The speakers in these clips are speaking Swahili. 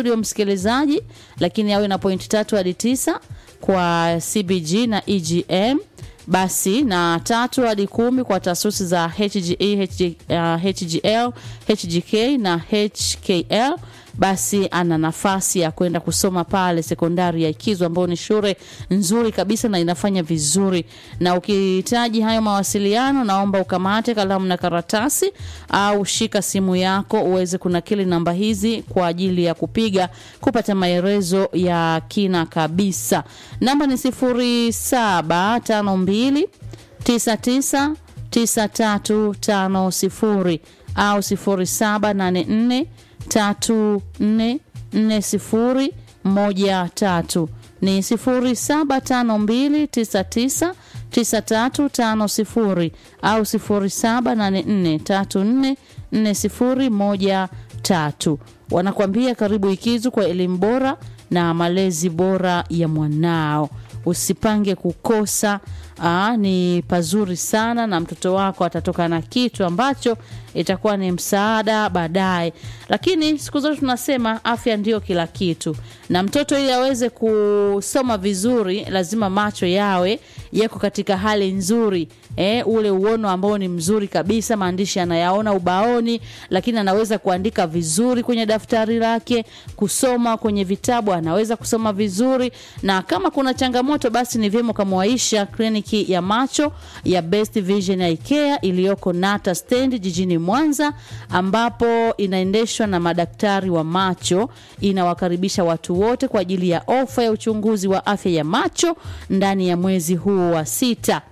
studio msikilizaji, lakini awe na pointi tatu hadi tisa kwa CBG na EGM basi na tatu hadi kumi kwa taasisi za HGE, HG, uh, HGL, HGK na HKL basi ana nafasi ya kwenda kusoma pale sekondari ya Ikizu ambayo ni shule nzuri kabisa na inafanya vizuri. Na ukihitaji hayo mawasiliano, naomba ukamate kalamu na karatasi au shika simu yako uweze kunakili namba hizi kwa ajili ya kupiga kupata maelezo ya kina kabisa. Namba ni sifuri saba tano mbili tisa tisa tisa tatu tano sifuri au sifuri saba nane nne tatu nne nne sifuri moja tatu ni sifuri saba tano mbili tisa tisa tisa tatu tano sifuri au sifuri saba nane nne tatu nne nne sifuri moja tatu wanakuambia karibu Ikizu kwa elimu bora na malezi bora ya mwanao usipange kukosa. Aa, ni pazuri sana na mtoto wako atatoka na kitu ambacho itakuwa ni msaada baadaye. Lakini siku zote tunasema afya ndio kila kitu, na mtoto ili aweze kusoma vizuri lazima macho yawe yako katika hali nzuri eh, ule uono ambao ni mzuri kabisa, maandishi anayaona ubaoni, lakini anaweza kuandika vizuri kwenye daftari lake, kusoma kwenye vitabu anaweza kusoma vizuri, na kama kuna changamoto basi ni vyema ukamwaisha kliniki ya macho ya Best Vision Eye Care iliyoko Nata Stand jijini Mwanza, ambapo inaendeshwa na madaktari wa macho. Inawakaribisha watu wote kwa ajili ya ofa ya uchunguzi wa afya ya macho ndani ya mwezi huu wa sita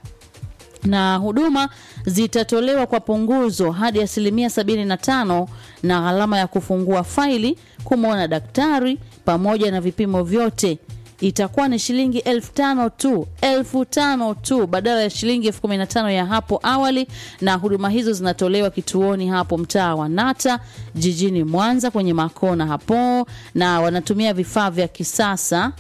na huduma zitatolewa kwa punguzo hadi asilimia 75 na gharama ya kufungua faili, kumwona daktari pamoja na vipimo vyote itakuwa ni shilingi elfu tano tu, elfu tano tu badala ya shilingi elfu kumi na tano ya hapo awali. Na huduma hizo zinatolewa kituoni hapo mtaa wa Nata jijini Mwanza kwenye Makona hapo, na wanatumia vifaa vya kisasa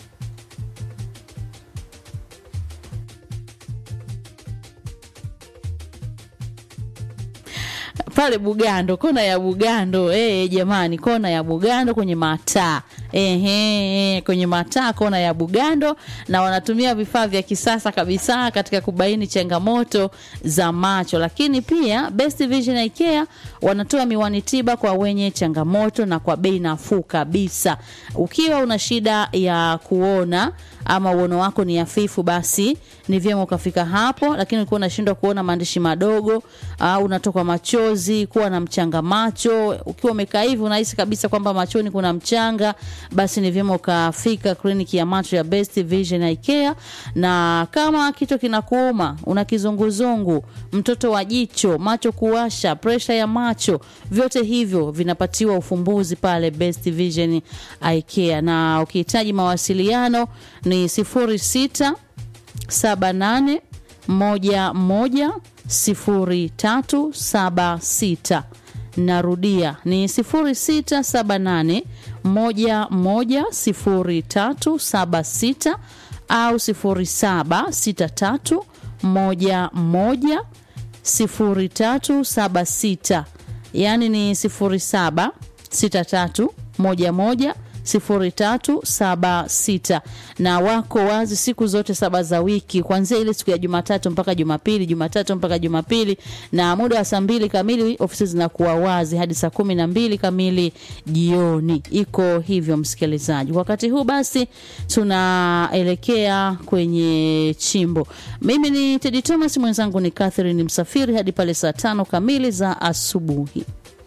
pale Bugando, kona ya Bugando. Eh, jamani, kona ya Bugando kwenye mataa ehe, kwenye mataa kona ya Bugando, na wanatumia vifaa vya kisasa kabisa katika kubaini changamoto za macho. Lakini pia Best Vision Eye Care wanatoa miwani tiba kwa wenye changamoto na kwa bei nafuu kabisa. Ukiwa una shida ya kuona ama uono wako ni hafifu, basi ni vyema ukafika hapo. Lakini ukiwa unashindwa kuona maandishi madogo au unatoka machozi, kuwa na mchanga macho, ukiwa umekaa hivi unahisi kabisa kwamba machoni kuna mchanga, basi ni vyema ukafika kliniki ya macho ya Best Vision Eye Care. Na kama kichwa kinakuuma, una kizunguzungu, mtoto wa jicho, macho kuwasha, presha ya macho, vyote hivyo vinapatiwa ufumbuzi pale Best Vision Eye Care. Na ukihitaji mawasiliano ni sifuri sita saba nane moja moja sifuri tatu saba sita. Narudia ni sifuri sita saba nane moja moja sifuri tatu saba sita au sifuri saba sita tatu moja moja sifuri tatu saba sita, yaani ni sifuri saba sita tatu moja moja sifuri tatu saba sita na wako wazi siku zote saba za wiki kuanzia ile siku ya Jumatatu mpaka Jumapili, Jumatatu mpaka Jumapili, na muda wa saa mbili kamili ofisi zinakuwa wazi hadi saa kumi na mbili kamili jioni. Iko hivyo msikilizaji. Wakati huu basi tunaelekea kwenye chimbo. Mimi ni Teddy Thomas, mwenzangu ni Catherine Msafiri hadi pale saa tano kamili za asubuhi.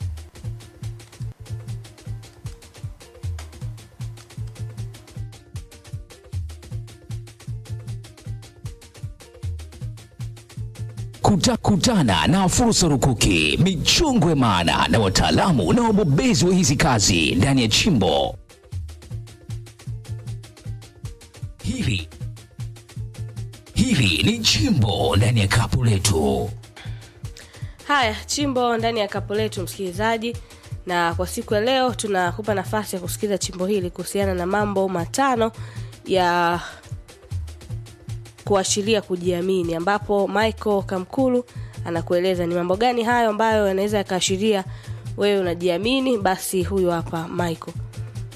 Kuta, kutana na fursa rukuki, michongwe maana na wataalamu na wabobezi wa hizi kazi ndani ya chimbo hili. Hili ni chimbo ndani ya kapu letu. Haya, chimbo ndani ya kapu letu, msikilizaji, na kwa siku ya leo tunakupa nafasi ya kusikiliza chimbo hili kuhusiana na mambo matano ya kuashiria kujiamini, ambapo Michael Kamkulu anakueleza ni mambo gani hayo ambayo yanaweza yakaashiria wewe unajiamini. Basi huyu hapa Michael.